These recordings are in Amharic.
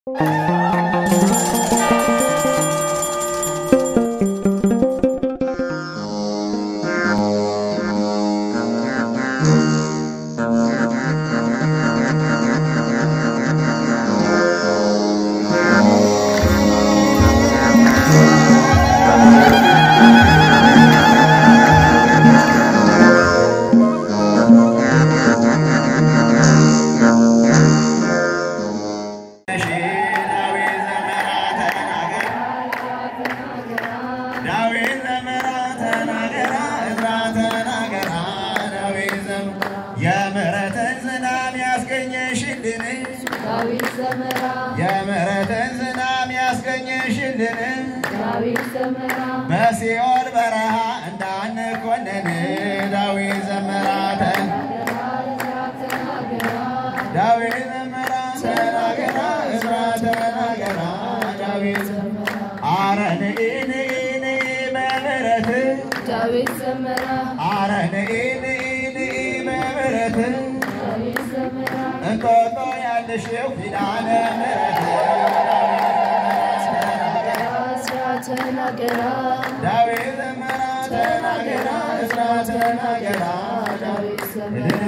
የምሕረትን ዝናብ ያስገኘሽልን ዳዊት ዘመራ የምሕረትን ዝናብ ያስገኘሽልን ዳዊት ዘመራ በሲኦል በረሃ እንዳንኮነን ዳዊት ዘመራተ ዳዊት ዘመራ ተናገራ እዝራ ተናገራ ዳዊት አረ ንኢ ንኢ ንኢ በምሕረት ዳዊት ዘመራ አረ ንኢ ንኢ ንኢ በምሕረት ዳዊት ዘመራ እንጦጦ ያለሽው ኪዳነ ምሕረት እስራ ተናገራ ዳዊት ዘመራ ተናገራ እዝራ ተናገራ ዳዊት ዘመራ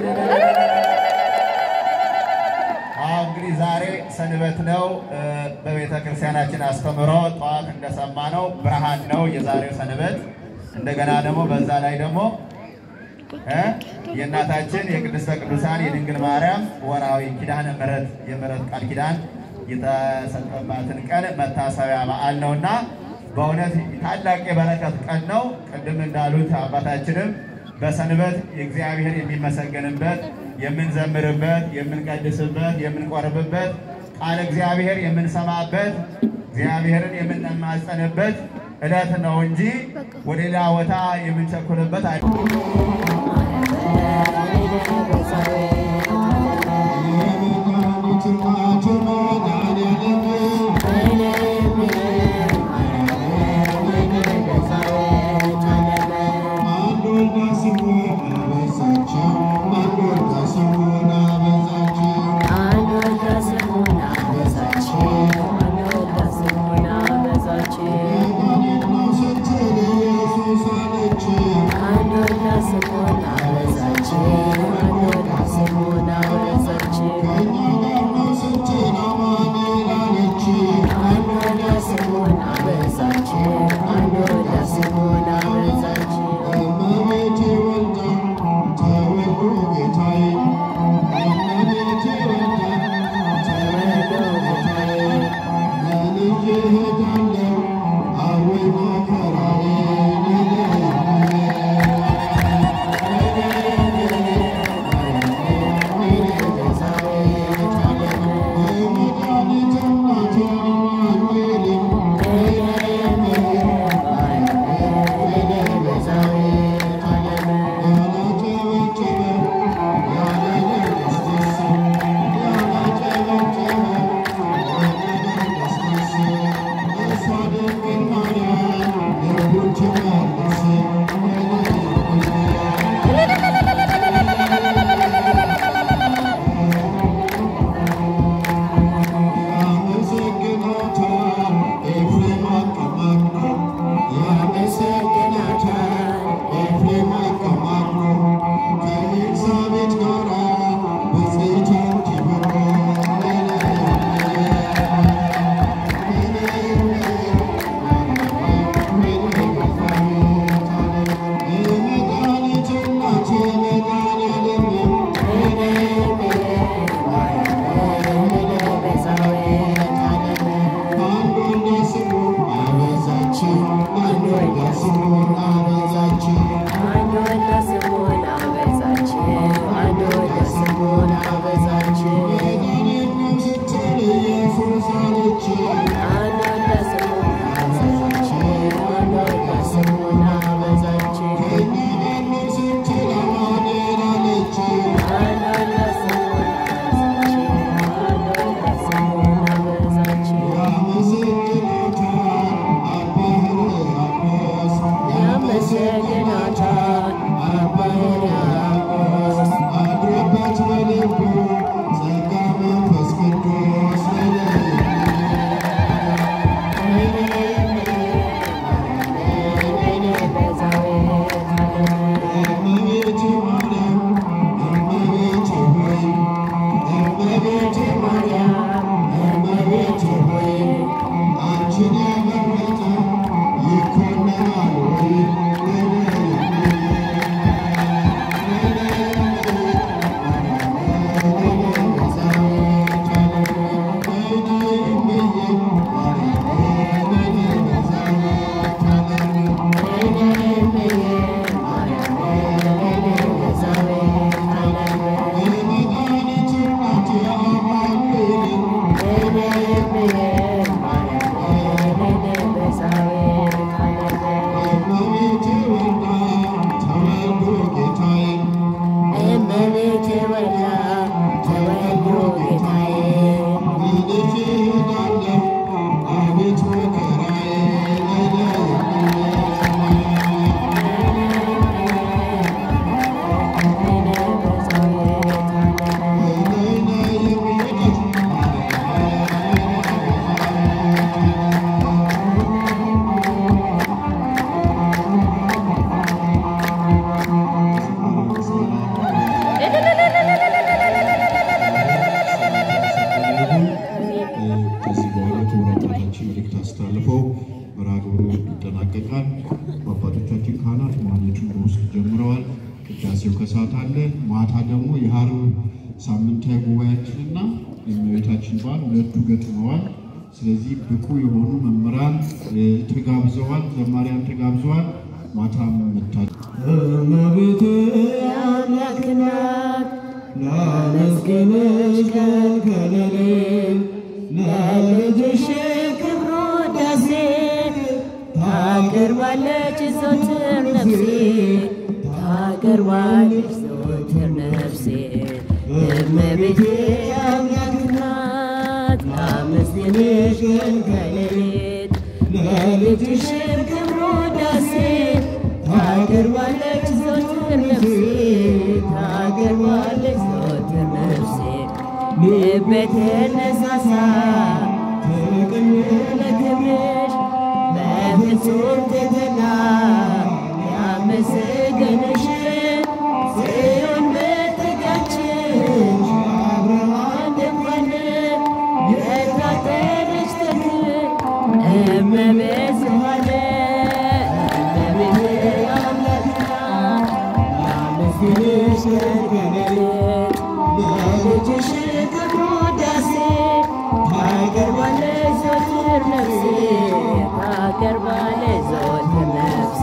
አዎ እንግዲህ ዛሬ ሰንበት ነው። በቤተ ክርስቲያናችን አስተምሮ ጠዋት እንደሰማነው ብርሃን ነው የዛሬው ሰንበት። እንደገና ደግሞ በዛ ላይ ደግሞ እ የእናታችን የቅድስተ ቅዱሳን የድንግል ማርያም ወርሃዊ ኪዳነ ምሕረት የምሕረት ቃል ኪዳን የተሰጠባትን ቀን መታሰቢያ በዓል ነውና በእውነት ታላቅ የበረከት ቀን ነው። ቅድም እንዳሉት አባታችንም በሰንበት እግዚአብሔር የሚመሰገንበት የምንዘምርበት፣ የምንቀድስበት፣ የምንቆርብበት ቃል እግዚአብሔር የምንሰማበት እግዚአብሔርን የምንማጸንበት ዕለት ነው እንጂ ወደ ሌላ ቦታ የምንቸኩልበት አይ አንድ ገብርኤል ማርያምን በሳቤል እመቤቴ ወልዳ ተወልዶ ጌታዬ ከዚህ በኋላ ክቡር አባታችን መልእክት አስተላልፈው መርሃ ግብሩ ይጠናቀቃል። አባቶቻችን ካህናት ማህሌቱን በውስጥ ጀምረዋል። ቅዳሴው ከሰዓት አለ። ማታ ደግሞ የሀረር ሳምንታዊ ጉባኤያችንና የእመቤታችን በዓል ሁለቱ ገጥመዋል። ስለዚህ ብቁ የሆኑ መምህራን እ፣ ተጋብዘዋል፣ ዘማሪያን ተጋብዘዋል። ማታም መታ እመቤቴ የአምላክ እናት ላመስግንሽ ቀን ከሌሊት ለልጅሽ ክብሩ ውዳሴ ታቀርባለች ዘወትር ነፍሴ ታቀርባለች ዘወትር ነፍሴ እመቤቴ የአምላክ እናት ላመስግንሽ ቀን ከሌሊት ለልጅሽም ክብሩ ውዳሴ ታቀርባለች ዘወትር ነፍሴ ታቀርባለች ዘወትር ነፍሴ ልቤ ተነሳሳ ፍቅር ለክብርሽ በፍጹም ትሕትና ያመሰግንሽ ጽዮን መጠጊያችን አብርሃም ድንኳን የታጠረች ተክል እመቤት ስብሐት እመቤቴ አምላክ ናት ያመስግንሽ ቀን ከሌሊት ለልጅሽ ክብሩ ውዳሴ ታቀርባለች ዘወትር ነፍሴ ታቀርባለች ዘወትር ነፍሴ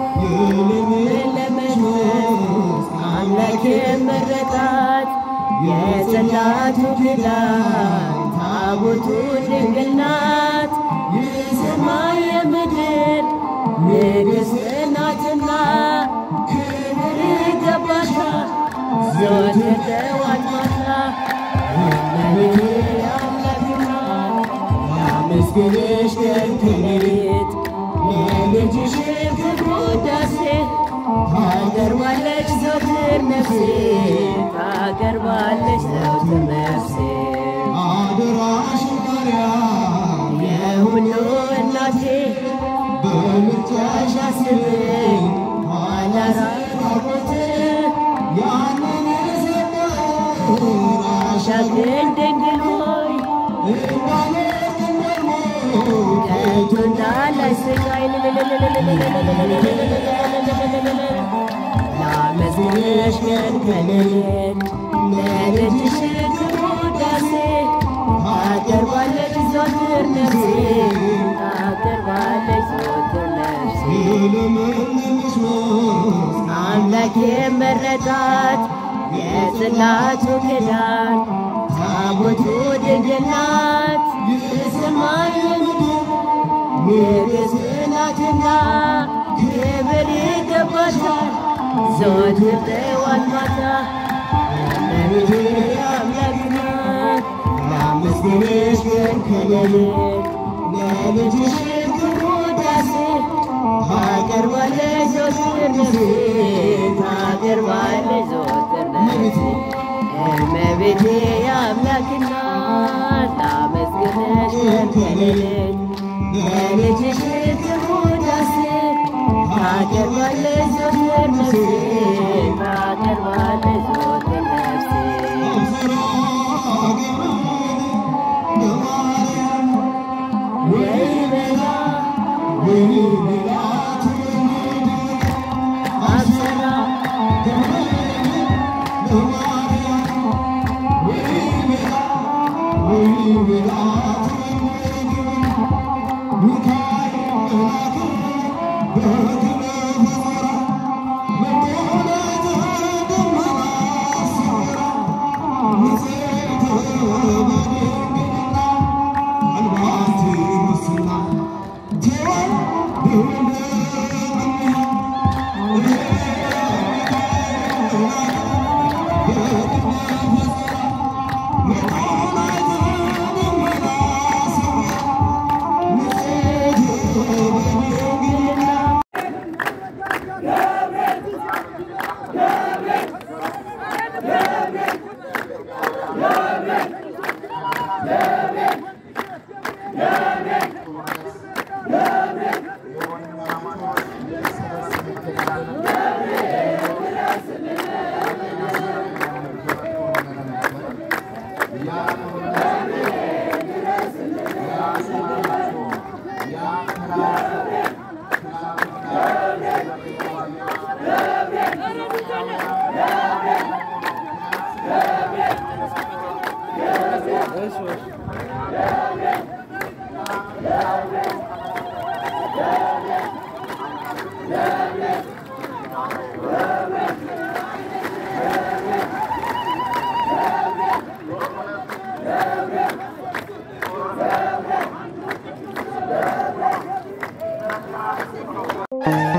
ለመንፈስ አምላክ የመረጣት የጽላቱ ኪዳን ታቦቱ ድንግል ናት የሰማይ የምድር ንግሥት ናትና ክብር ይገባሻል ዘወትር ጠዋት ማታ እመቤቴ አምላክ ናት ያመስግንሽ ቀን ከሌሊት ለልጅሽ ክብሩ ውዳሴ ታቀርባለች ዘወትር ነፍሴ ታቀርባለች ዘወትር ነፍሴ አደራሽ ማርያም የሁሉ እናቴ በምርጫሽ አስበኝ ኋላ ራቁት ያንን የሰጠው አሻግረኝ ድንግል ሆይ ከቶ እንዳላይ ስቃይ ላመስግንሽ ቀን ከሌሊት ለልጅሽ ክብሩ ውዳሴ ታቀርባለች ዘወትር ነፍሴ ታቀርባለች ዘወትር ነፍሴ አምላክ የመረጣት የጽላቱ ኪዳን ታቦቱ ድንግል ናት የሰማይ ምድር ንግሥት ናትና ክብር ይገባታል ዘወትር ጠዋት ማታ እመቤቴ አምላክ ናት ላመስግንሽ ቀን ከሌሊት ለልጅሽ ክብሩ ውዳሴ ታቀርባለች ዘወትር ነፍሴ ታቀርባለች ዘወትር ነፍሴ እመቤቴ የአምላክ እናት ላመስግንሽ ቀን ከሌሊት ለልጅሽ ክብሩ ውዳሴ ታቀርባለች ዘወትር ነፍሴ ታቀርባለች ዘወትር ነፍሴ ወይ በላ አብሰራ ሚካኤል እ